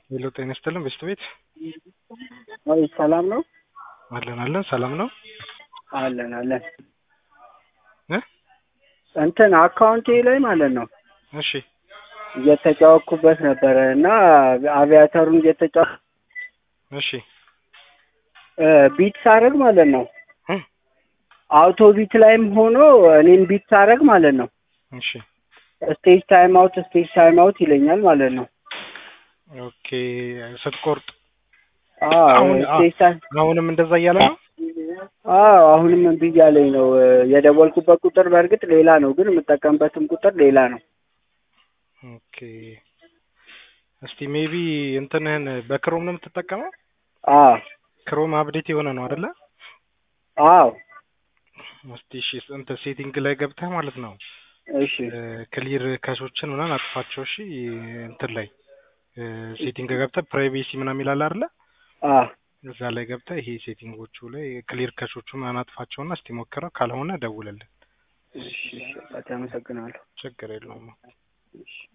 ሄሎ ጤና ይስጥልን በስት ቤት ወይ ሰላም ነው? አለን አለን ሰላም ነው አለን አለን። እ እንትን አካውንቴ ላይ ማለት ነው እሺ እየተጫወኩበት ነበረ እና አቪያተሩን እየተጫወ እሺ እ ቢት ሳረግ ማለት ነው እ አውቶ ቢት ላይም ሆኖ እኔም ቢት ሳረግ ማለት ነው እሺ ስቴጅ ታይም አውት ስቴጅ ታይም አውት ይለኛል ማለት ነው። ኦኬ ስትቆርጥ አዎ አሁን ስቴጅ ታይም አሁንም እንደዛ እያለ ነው አዎ አሁንም እምቢ እያለኝ ነው። የደወልኩበት ቁጥር በእርግጥ ሌላ ነው፣ ግን የምጠቀምበትም ቁጥር ሌላ ነው። ኦኬ እስቲ ሜቢ እንትንህን በክሮም ነው የምትጠቀመው አዎ ክሮም አፕዴት የሆነ ነው አይደለ አዎ እስቲ እሺ እንትን ሴቲንግ ላይ ገብተህ ማለት ነው እሺ ክሊር ከሶችን ምናምን አጥፋቸው እሺ እንትን ላይ ሴቲንግ ገብተህ ፕራይቬሲ ምናምን ይላል አይደለ አዎ እዛ ላይ ገብተህ ይሄ ሴቲንጎቹ ላይ ክሊር ከሾቹ ምናምን አጥፋቸውና እስቲ ሞክረው ካልሆነ ደውልልን እሺ እሺ በጣም አመሰግናለሁ። ችግር የለውም እሺ